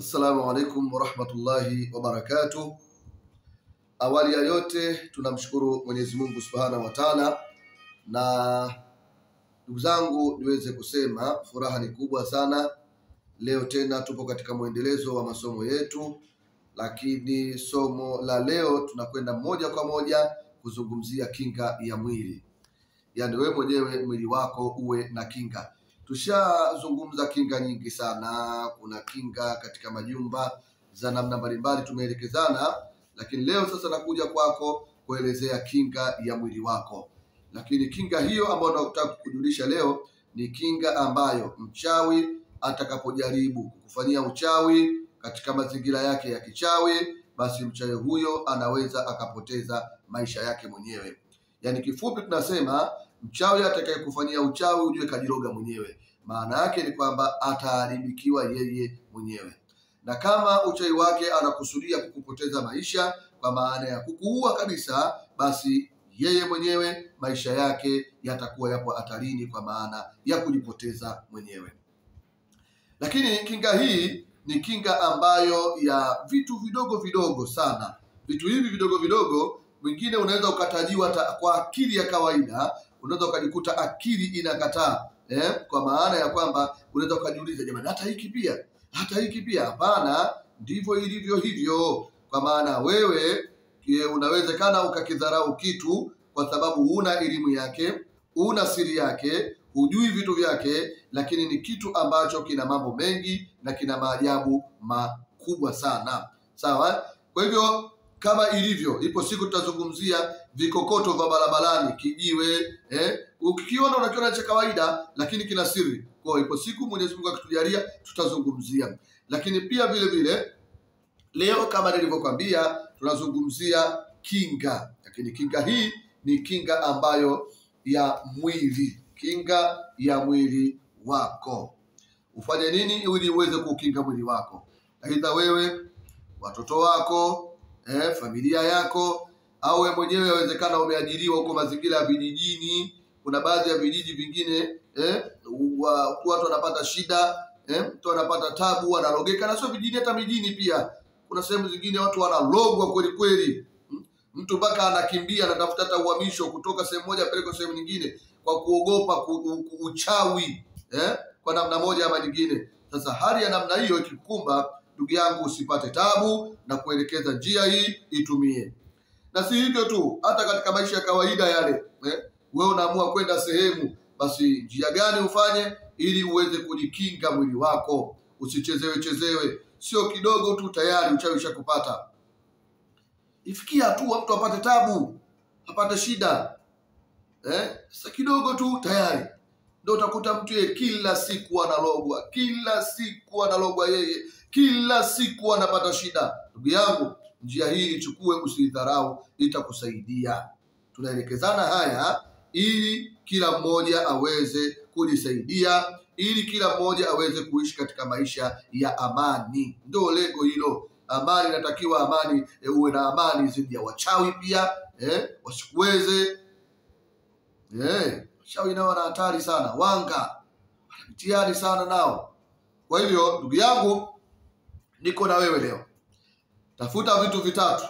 Assalamu alaikum warahmatullahi wabarakatuh. Awali ya yote tunamshukuru Mwenyezi Mungu subhanahu wa taala, na ndugu zangu, niweze kusema furaha ni kubwa sana. Leo tena tupo katika mwendelezo wa masomo yetu, lakini somo la leo tunakwenda moja kwa moja kuzungumzia kinga ya mwili, yaani wewe mwenyewe mwili wako uwe na kinga. Tushazungumza kinga nyingi sana. Kuna kinga katika majumba za namna mbalimbali tumeelekezana, lakini leo sasa nakuja kwako kuelezea kinga ya mwili wako. Lakini kinga hiyo ambayo nataka kukujulisha leo ni kinga ambayo mchawi atakapojaribu kukufanyia uchawi katika mazingira yake ya kichawi, basi mchawi huyo anaweza akapoteza maisha yake mwenyewe. Yaani kifupi tunasema mchawi atakayekufanyia uchawi ujue kajiroga mwenyewe. Maana yake ni kwamba ataharibikiwa yeye mwenyewe, na kama uchawi wake anakusudia kukupoteza maisha, kwa maana ya kukuua kabisa, basi yeye mwenyewe maisha yake yatakuwa yapo hatarini, kwa maana ya kujipoteza mwenyewe. Lakini kinga hii ni kinga ambayo ya vitu vidogo vidogo sana. Vitu hivi vidogo vidogo, mwingine unaweza ukatajiwa ta, kwa akili ya kawaida unaweza ukajikuta akili inakataa eh, kwa maana ya kwamba unaweza ukajiuliza, jamani, hata hiki pia, hata hiki pia. Hapana, ndivyo ilivyo hivyo, kwa maana wewe e, unawezekana ukakidharau kitu kwa sababu huna elimu yake, huna siri yake, hujui vitu vyake, lakini ni kitu ambacho kina mambo mengi na kina maajabu makubwa sana. Sawa, kwa hivyo kama ilivyo, ipo siku tutazungumzia vikokoto vya barabarani, kijiwe eh, ukikiona unakiona cha kawaida, lakini kina siri. Kwa hiyo ipo siku Mwenyezi Mungu akitujalia tutazungumzia, lakini pia vile vile leo kama nilivyokwambia, tunazungumzia kinga, lakini kinga hii ni kinga ambayo ya mwili, kinga ya mwili wako. Ufanye nini ili uweze kukinga mwili wako? Aidha wewe, watoto wako eh, familia yako au wewe mwenyewe yawezekana umeajiriwa huko mazingira ya vijijini. Kuna baadhi ya vijiji vingine eh, wa- watu wanapata shida eh, mtu anapata tabu, analogeka, na sio vijijini, hata mijini pia. Kuna sehemu zingine watu wanalogwa kweli kweli, Mm, mtu mpaka anakimbia anatafuta hata uhamisho kutoka sehemu moja apelekwe sehemu nyingine kwa kuogopa ku, ku, uchawi eh, kwa namna moja ama nyingine. Sasa hali ya namna hiyo ikikukumba, ndugu yangu, usipate tabu na kuelekeza njia hii itumie na si hivyo tu, hata katika maisha ya kawaida yale eh, wewe unaamua kwenda sehemu, basi njia gani ufanye ili uweze kujikinga mwili wako, usichezewe chezewe. Sio kidogo tu tayari uchawi ushakupata. Ifikia hatua mtu apate tabu, apate shida eh, sasa kidogo tu tayari ndio utakuta mtu yeye kila siku analogwa, kila siku analogwa yeye, kila siku anapata shida. Ndugu yangu, njia hii ichukue, usidharau, itakusaidia. Tunaelekezana haya ili kila mmoja aweze kujisaidia, ili kila mmoja aweze kuishi katika maisha ya amani. Ndio lengo hilo. Amani inatakiwa amani, e, uwe na amani dhidi ya wachawi pia eh, wasikuweze eh, wachawi nao wana hatari sana, wanga wana mtihani sana nao. Kwa hivyo ndugu yangu, niko na wewe leo tafuta vitu vitatu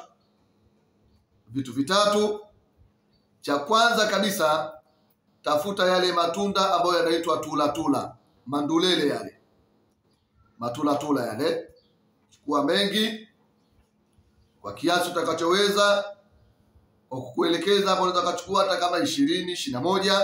vitu vitatu cha kwanza kabisa tafuta yale matunda ambayo yanaitwa tulatula mandulele yale matulatula yale chukua mengi kwa kiasi utakachoweza kwa kukuelekeza hapo unaweza ukachukua hata kama ishirini ishirini na moja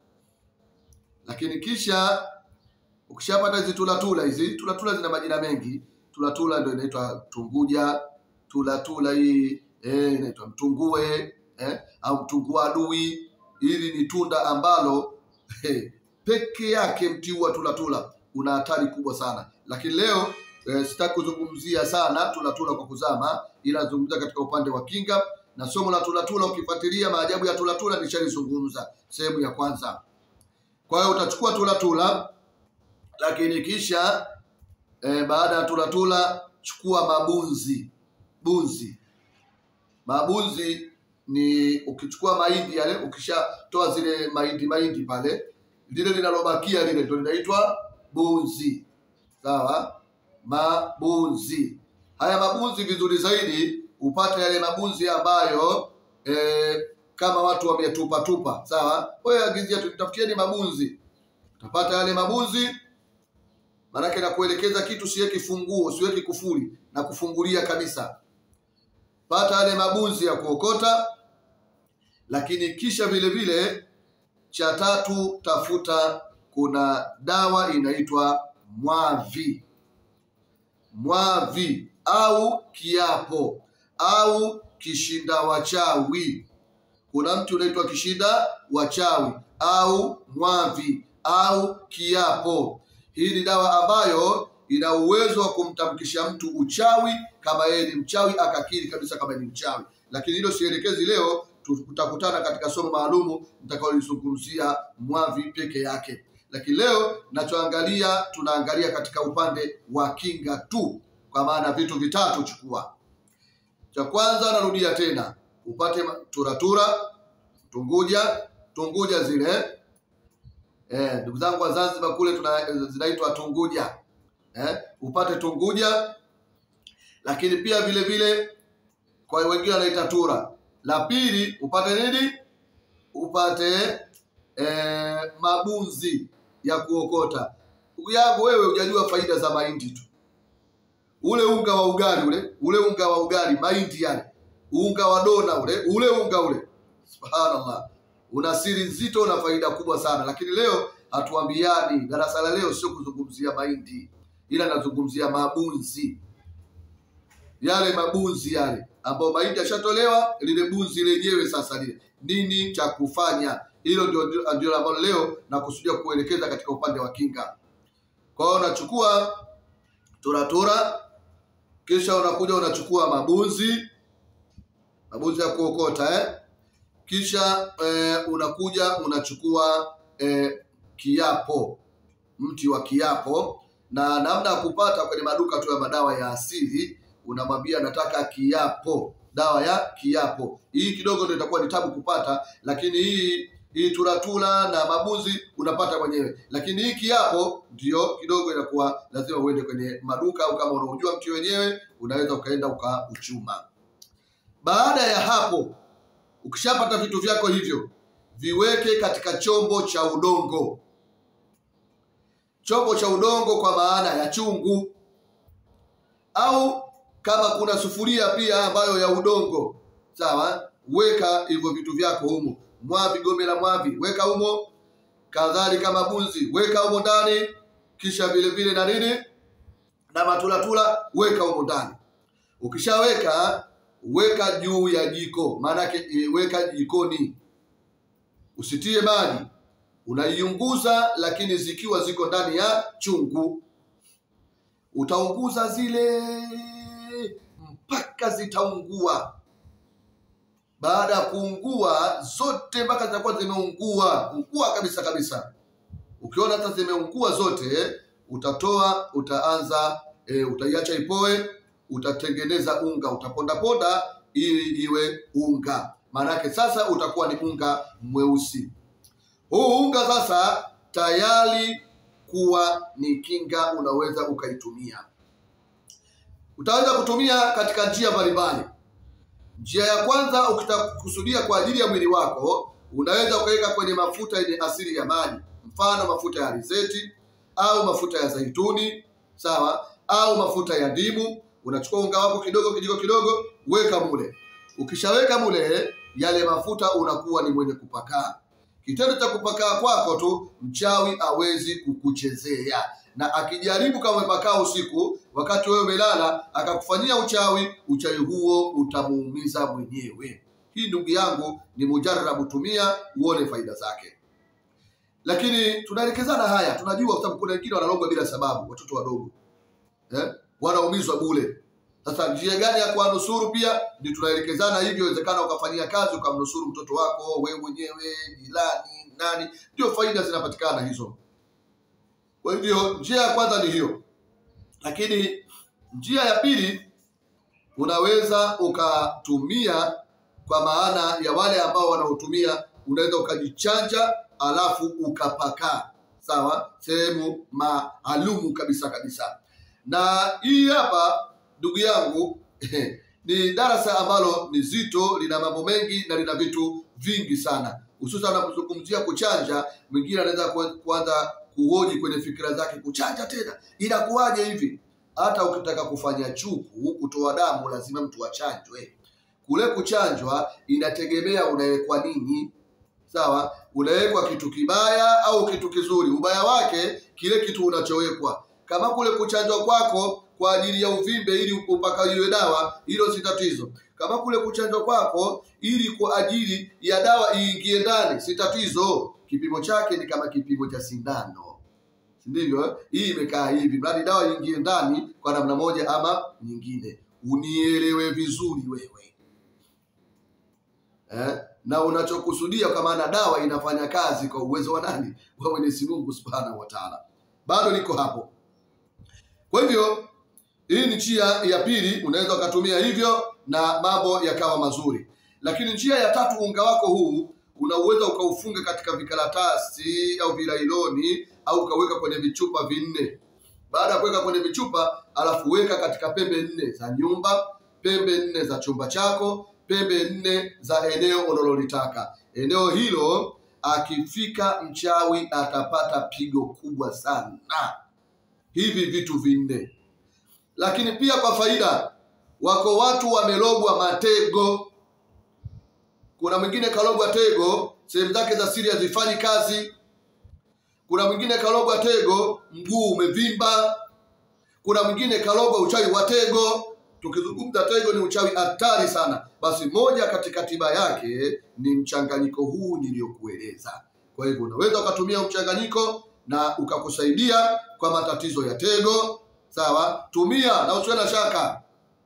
lakini kisha ukishapata hizi tulatula hizi tulatula zina majina mengi tulatula ndio inaitwa tunguja tulatula hii eh, inaitwa mtungue eh, au mtungua adui. Hili ni tunda ambalo eh, peke yake mti huu wa tulatula una hatari kubwa sana, lakini leo eh, sitaki kuzungumzia sana tulatula kwa kuzama, ila nazungumzia katika upande wa kinga na somo la tulatula. Ukifuatilia maajabu ya tulatula nishalizungumza sehemu ya kwanza. Kwa hiyo utachukua tulatula, lakini kisha eh, baada ya tulatula chukua mabunzi bunzi. Mabunzi ni ukichukua mahindi yale, ukishatoa zile mahindi mahindi pale, lile linalobakia lile ndio linaitwa bunzi. Sawa, mabunzi. Haya mabunzi vizuri zaidi upate yale mabunzi ambayo eh, kama watu wametupa tupa, sawa. Wewe agizia, tutafutieni mabunzi, utapata yale mabunzi. Maanake nakuelekeza kitu, siweki funguo, siweki kufuli na kufungulia kabisa. Pata yale mabunzi ya kuokota, lakini kisha vile vile cha tatu, tafuta kuna dawa inaitwa mwavi, mwavi au kiapo au kishinda wachawi. Kuna mtu unaitwa kishinda wachawi au mwavi au kiapo. Hii ni dawa ambayo ina uwezo wa kumtamkisha mtu uchawi kama yeye ni mchawi, akakiri kabisa kama ni mchawi. Lakini hilo sielekezi leo, tutakutana katika somo maalumu nitakaolizungumzia mwavi peke yake. Lakini leo nachoangalia, tunaangalia katika upande wa kinga tu, kwa maana vitu vitatu chukua. Cha kwanza, narudia tena, upate turatura, tunguja, tunguja zile eh, ndugu zangu wa Zanzibar kule tuna zinaitwa tunguja eh, upate tunguja, lakini pia vile vile kwa wengine wanaita tura. La pili upate nini? Upate eh, mabunzi ya kuokota. Ndugu yangu wewe, hujajua faida za mahindi tu ule unga wa ugali ule ule unga wa ugali mahindi yale unga wa dona ule ule unga ule, subhanallah, una siri nzito na faida kubwa sana. Lakini leo hatuambiani, darasa la leo sio kuzungumzia mahindi, ila nazungumzia mabunzi yale mabunzi yale ambayo mahindi yashatolewa, lile bunzi lenyewe sasa lile nini cha kufanya. Hilo ndio ndio ambalo leo nakusudia kuelekeza katika upande wa kinga. Kwa hiyo unachukua turatura kisha unakuja unachukua mabunzi mabunzi ya kuokota eh? Kisha eh, unakuja unachukua eh, kiapo, mti wa kiapo. Na namna ya kupata kwenye maduka tu ya madawa ya asili, unamwambia nataka kiapo, dawa ya kiapo. Hii kidogo ndio itakuwa ni tabu kupata, lakini hii hii turatula na mabunzi unapata mwenyewe, lakini hii kiapo ndio kidogo inakuwa lazima uende kwenye maduka, au kama unaujua mti wenyewe unaweza ukaenda ukauchuma. Baada ya hapo, ukishapata vitu vyako hivyo, viweke katika chombo cha udongo, chombo cha udongo kwa maana ya chungu, au kama kuna sufuria pia ambayo ya udongo, sawa, weka hivyo vitu vyako humo mwavi gome la mwavi weka humo, kadhalika mabunzi weka humo ndani, kisha vile vile na nini na matulatula weka humo ndani. Ukishaweka weka juu ya jiko, maanake weka jikoni, usitie maji, unaiunguza, lakini zikiwa ziko ndani ya chungu, utaunguza zile mpaka zitaungua baada ya kuungua zote mpaka zitakuwa zimeungua ungua kabisa kabisa. Ukiona hata zimeungua zote, utatoa utaanza e, utaiacha ipoe, utatengeneza unga, utapondaponda ili iwe unga. Maanake sasa utakuwa ni unga mweusi. Huu unga sasa tayari kuwa ni kinga, unaweza ukaitumia. Utaweza kutumia katika njia mbalimbali. Njia ya kwanza ukitakusudia kwa ajili ya mwili wako, unaweza ukaweka kwenye mafuta yenye asili ya maji, mfano mafuta ya alizeti au mafuta ya zaituni, sawa, au mafuta ya ndimu. Unachukua unga wako kidogo kijiko kidogo, weka mule. Ukishaweka mule, yale mafuta unakuwa ni mwenye kupakaa. Kitendo cha kupakaa kwako tu, mchawi awezi kukuchezea na akijaribu kama umepakaa usiku wakati wewe umelala akakufanyia uchawi, uchawi huo utamuumiza mwenyewe. Hii ndugu yangu ni mujarabu, tumia uone faida zake. Lakini tunaelekezana haya, tunajua kwa sababu kuna wengine wanalogwa bila sababu, watoto wadogo eh, wanaumizwa bure. Sasa njia gani ya kuwanusuru pia ni tunaelekezana hivyo. Inawezekana ukafanyia kazi ukamnusuru mtoto wako, wewe mwenyewe, jirani, nani, ndio faida zinapatikana hizo. Kwa hivyo njia ya kwanza ni hiyo, lakini njia ya pili unaweza ukatumia, kwa maana ya wale ambao wanaotumia, unaweza ukajichanja alafu ukapakaa, sawa, sehemu maalumu kabisa kabisa. na hii hapa ndugu yangu ni darasa ambalo ni zito, lina mambo mengi na lina vitu vingi sana, hususan unapozungumzia kuchanja. Mwingine anaweza ku- kuanza kuhoji kwenye fikira zake, kuchanja tena inakuwaje hivi? Hata ukitaka kufanya chuku, kutoa damu, lazima mtu achanjwe. Kule kuchanjwa inategemea unawekwa nini. Sawa, unawekwa kitu kibaya au kitu kizuri. Ubaya wake kile kitu unachowekwa. Kama kule kuchanjwa kwako kwa ajili ya uvimbe ili upakaliwe dawa, hilo si tatizo. Kama kule kuchanjwa kwako ili kwa ajili ya dawa iingie ndani, si tatizo. Kipimo chake ni kama kipimo cha sindano, si ndivyo? eh? Hii imekaa hivi, mradi dawa iingie ndani kwa namna moja ama nyingine. Unielewe vizuri wewe eh? na unachokusudia kwa maana dawa inafanya kazi kwa uwezo wa nani? Wa Mwenyezi Mungu Subhanahu wa Ta'ala. Bado niko hapo. Kwa hivyo hii ni njia ya pili, unaweza ukatumia hivyo na mambo yakawa mazuri. Lakini njia ya tatu, unga wako huu unaweza ukaufunga katika vikaratasi au vilailoni au ukaweka kwenye vichupa vinne. Baada ya kuweka kwenye vichupa, alafu weka katika pembe nne za nyumba, pembe nne za chumba chako, pembe nne za eneo unalolitaka. Eneo hilo akifika mchawi atapata pigo kubwa sana. Hivi vitu vinne. Lakini pia kwa faida, wako watu wamelogwa matego. Kuna mwingine kalogwa tego, sehemu zake za siri hazifanyi kazi. Kuna mwingine kalogwa tego, mguu umevimba. Kuna mwingine kalogwa uchawi wa tego. Tukizungumza tego ni uchawi hatari sana, basi moja katika tiba yake ni mchanganyiko huu niliyokueleza. Kwa hivyo unaweza ukatumia mchanganyiko na ukakusaidia kwa matatizo ya tego. Sawa, tumia na usiwe na shaka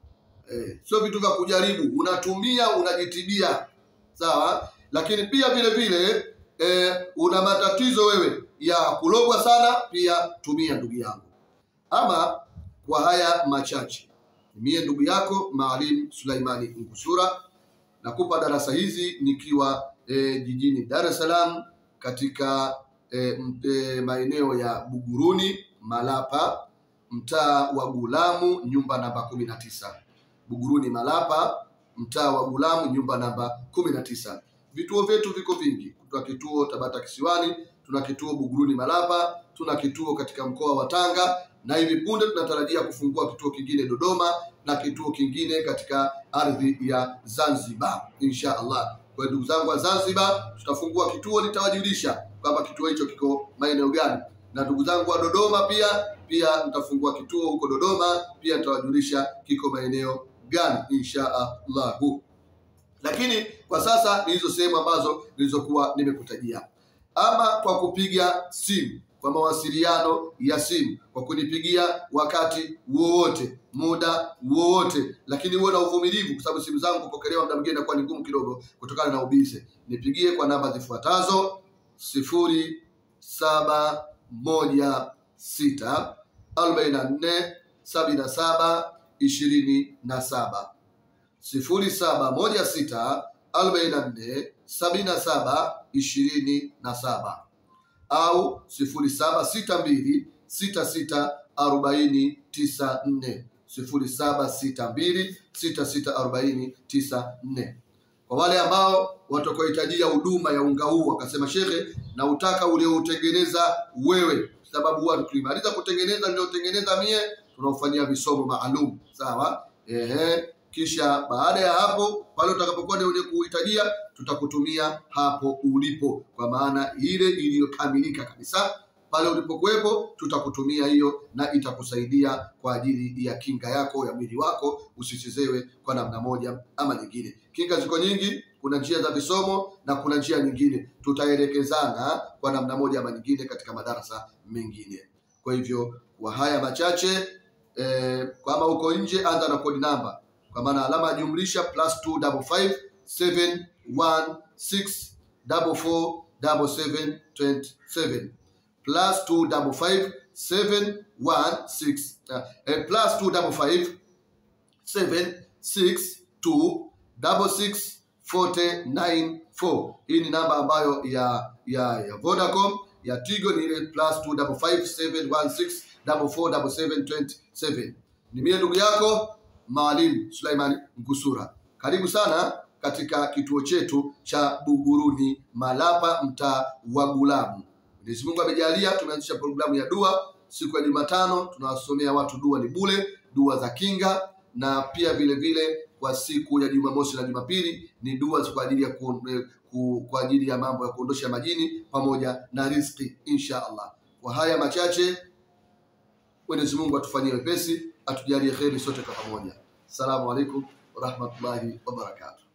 eh, sio vitu vya kujaribu, unatumia unajitibia. Sawa, lakini pia vile vile eh, una matatizo wewe ya kulogwa sana, pia tumia ndugu yangu. Ama kwa haya machache, mie ndugu yako Maalim Sulaimani Ngusura nakupa darasa hizi nikiwa eh, jijini Dar es Salaam katika eh, m- eh, maeneo ya Buguruni Malapa, mtaa wa Gulamu, nyumba namba kumi na tisa. Buguruni Malapa, mtaa wa Gulamu, nyumba namba kumi na tisa. Vituo vyetu viko vingi. Tuna kituo Tabata Kisiwani, tuna kituo Buguruni Malapa, tuna kituo katika mkoa wa Tanga, na hivi punde tunatarajia kufungua kituo kingine Dodoma na kituo kingine katika ardhi ya Zanzibar insha Allah. Kwa hiyo ndugu zangu wa Zanzibar, tutafungua kituo, nitawajulisha kwamba kituo hicho kiko maeneo gani, na ndugu zangu wa Dodoma pia pia nitafungua kituo huko Dodoma, pia nitawajulisha kiko maeneo gani insha Allahu. Lakini kwa sasa ni hizo sehemu ambazo nilizokuwa nimekutajia, ama kwa kupiga simu, kwa mawasiliano ya simu, kwa kunipigia wakati wowote, muda wowote, lakini uwe na uvumilivu, kwa sababu simu zangu kupokelewa muda mwingine inakuwa ni ngumu kidogo kutokana na ubize. Nipigie kwa namba zifuatazo: sifuri saba moja sita arobaini na nne sabini na saba ishirini na saba sifuri saba moja sita arobaini na nne sabini na saba ishirini na saba au sifuri saba sita mbili sita sita arobaini tisa nne sifuri saba sita mbili sita sita arobaini tisa nne kwa wale ambao watakaohitajia huduma ya unga huu wakasema, shekhe, na utaka ulioutengeneza wewe, sababu huwa tukimaliza kutengeneza niliotengeneza mie tunaofanyia visomo maalum, sawa. Ehe, kisha baada ya hapo, pale utakapokuwa ndio wenye kuhitajia, tutakutumia hapo ulipo, kwa maana ile iliyokamilika kabisa pale ulipokuwepo tutakutumia hiyo na itakusaidia kwa ajili ya kinga yako ya mwili wako usichezewe kwa namna moja ama nyingine. Kinga ziko nyingi, kuna njia za visomo na kuna njia nyingine, tutaelekezana kwa namna moja ama nyingine katika madarasa mengine. Kwa hivyo kwa haya machache eh, kama uko nje, anza na kodi namba, kwa maana alama ya jumlisha plus 255 716 44 7727 plus two double five seven one six uh, eh, plus two double five seven six two double six forty nine four. Hii ni namba ambayo ya ya ya Vodacom ya Tigo ni ile plus two double five seven one six 447727. Ni mie ndugu yako Maalim Suleiman Ngusura. Karibu sana katika kituo chetu cha Buguruni Malapa, mtaa wa Gulamu. Mwenyezi Mungu amejalia, tumeanzisha programu ya dua siku ya Jumatano. Tunawasomea watu dua ni bule, dua za kinga, na pia vile vile kwa siku ya Jumamosi na Jumapili ni dua kwa ajili ya ku, ku, kwa ajili ya mambo ya kuondosha majini pamoja na riziki insha Allah. Kwa haya machache, Mwenyezi Mungu atufanyie wepesi, atujalie kheri sote kwa pamoja. Assalamu alaikum warahmatullahi wabarakatuh.